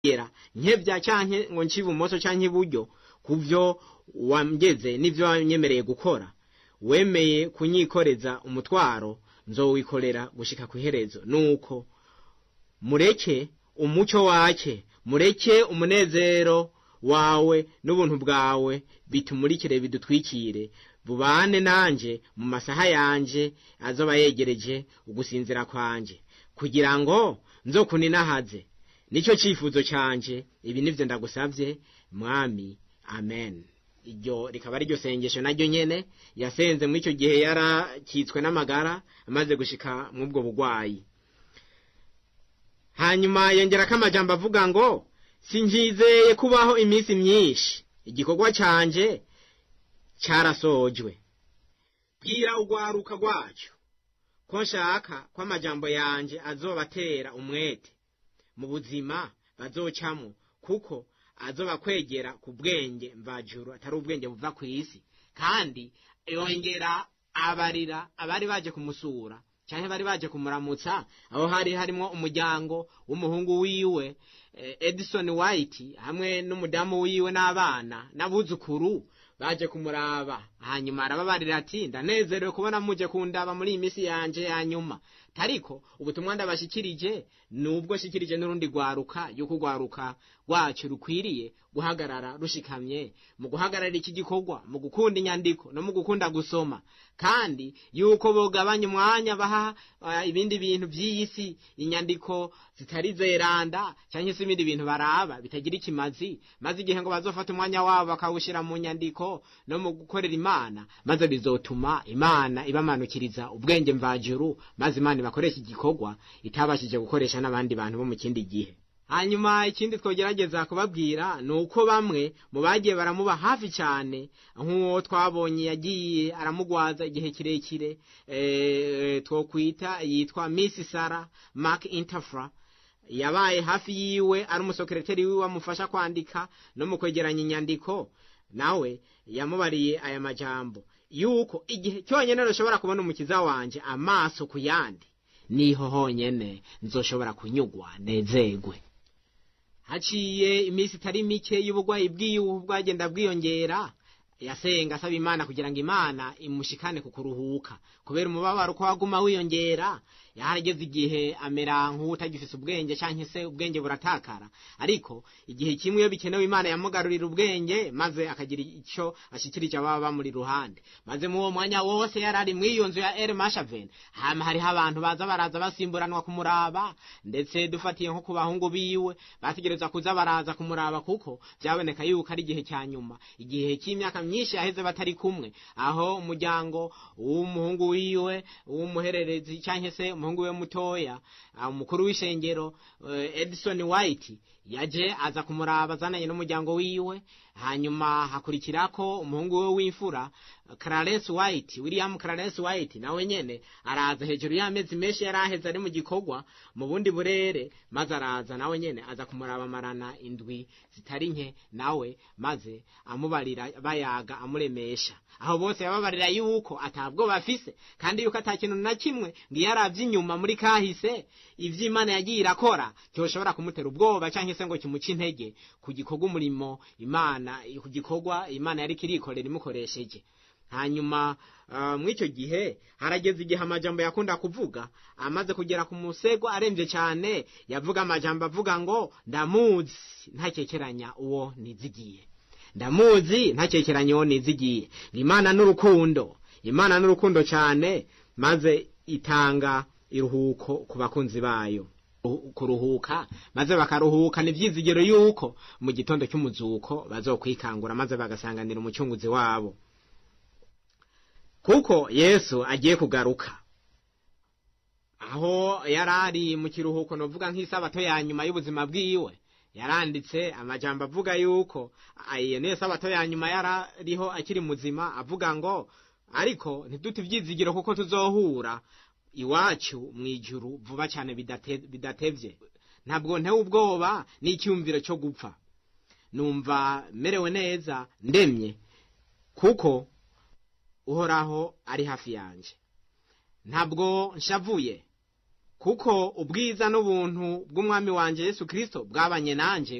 gera nkebya canke ngo nci ibumoso canke iburyo ku vyo wangeze n'ivyo wanyemereye gukora wemeye kunyikoreza umutwaro nzowikorera gushika ku iherezo nuko mureke umuco wake mureke umunezero wawe n'ubuntu bwawe bitumurikire bidutwikire bubane nanje mu masaha yanje azoba yegereje ugusinzira kwanje kugira ngo nzokuninahaze nicyo cyifuzo canje ibi nivyo ndagusavye mwami amen iryo rikaba ari ryo sengesho naryo nyene yasenze muri icyo gihe yarakitswe n'amagara amaze gushika mw'ubwo bugwayi hanyuma yongerako amajambo avuga ngo sinjizeye kubaho iminsi myinshi igikorwa canje carasojwe bwira urwaruka rwacu ko nshaka ko amajambo yanje azobatera umwete mu buzima bazocamwo kuko azoba kwegera ku bwenge mvajuru atari ubwenge buva ku isi kandi yongera abarira abari baje kumusura cyane bari baje kumuramutsa aho hari harimo umuryango w'umuhungu wiwe edison white hamwe n'umudamu wiwe n'abana n'abuzukuru baje kumuraba hanyuma arababarira ati ndanezerewe kubona muje kundaba muri iyi minsi yanje ya nyuma tariko ubutumwa ndabashikirije nubwo shikirije n'urundi rwaruka yuko urwaruka rwacu rukwiriye guhagarara rushikamye mu guhagarara iki gikorwa mu gukunda inyandiko no mu gukunda gusoma kandi yuko bogabanya umwanya baha uh, ibindi bintu by'iyi si inyandiko zitari zeranda cyangwa se ibindi bintu baraba bitagira ikimazi maze igihe ngo bazofata umwanya wabo bakawushyira mu nyandiko no mu gukorera imana maze bizotuma imana ibamanukiriza ubwenge mvajuru maze imana ibakoresha igikorwa itabashije gukoresha n'abandi bantu bo mu kindi gihe hanyuma ikindi twogerageza kubabwira ni uko bamwe mu bagiye baramuba hafi cyane nk'uwo twabonye yagiye aramugwaza igihe kirekire twokwita yitwa miss sara mark interfra yabaye hafi yiwe ari umusekereteri wiwe amufasha kwandika no mu kwegeranya inyandiko nawe yamubariye aya majambo yuko igihe cyonyine rushobora kubona umukiza wanje amaso ku yandi niho honyene nzoshobora kunyugwa nezegwe haciye iminsi itari mike y'ubugwayi bwiwe bwagenda bwiyongera yasenga asaba imana kugira ngo imana imushikane ku kuruhuka kubera umubabaro ko waguma wiyongera yarageze igihe amera nk'utagifise ubwenge cyangwa se ubwenge buratakara ariko igihe kimwe iyo bikenewe imana yamugarurira ubwenge maze akagira icyo ashyikirije ababa bamuri ruhande maze mu uwo mwanya wose yari ari muri iyo nzu ya eri mashaven hama hariho abantu baza baraza basimburanwa kumuraba ndetse dufatiye nko ku bahungu biwe bategereza kuza baraza kumuraba kuko byaboneka yuko ari igihe cya nyuma igihe cy'imyaka myinshi yaheze batari kumwe aho umuryango w'umuhungu wiwe w'umuhererezi cyangwa se umuhungu we mutoya umukuru w'ishengero edison white yaje aza kumuraba azananye n'umuryango wiwe hanyuma hakurikirako umuhungu we w'imfura clarence white william clarence white nawe nyene araza hejuru y'amezi menshi yari aheze ari mu gikorwa mu bundi burere maze araza nawe nyene aza kumuraba amarana indwi zitari nke nawe maze amubarira bayaga amuremesha aho bose yababarira yuko atabwo bafise kandi yuko ata kintu na kimwe ngo iyo aravye inyuma muri kahise ivyo imana yagiye irakora cyoshobora kumutera ubwoba canke se ngo kimuce intege ku gikorwa umurimo imana ku gikorwa imana yari kirikorera imukoresheje hanyuma uh, mw'icyo gihe harageze igihe amajambo yakunda kuvuga amaze kugera ku musego aremvye cyane yavuga amajambo avuga ngo ndamuzi ntakekeranya uwo nizigiye ndamuzi ntakekeranya uwo nizigiye imana n'urukundo imana n'urukundo cyane maze itanga iruhuko ku bakunzi bayo kuruhuka maze bakaruhuka ni byizigiro yuko mu gitondo cy'umuzuko bazokwikangura maze bagasanganira umucunguzi wabo kuko yesu agiye kugaruka aho yari ari mu kiruhuko novuga nk'isabato ya nyuma y'ubuzima bwiwe yaranditse amajambo avuga yuko iyo niyo sabato ya nyuma yarariho akiri muzima avuga ngo ariko ntidute ibyizigiro kuko tuzohura iwacu mu ijuru vuba cyane bidatevye ntabwo ntewe ubwoba n'icyumviro cyo gupfa numva merewe neza ndemye kuko uhoraho ari hafi yanjye ntabwo nshavuye kuko ubwiza n'ubuntu bw'umwami wanje yesu kirisito bwabanye nanje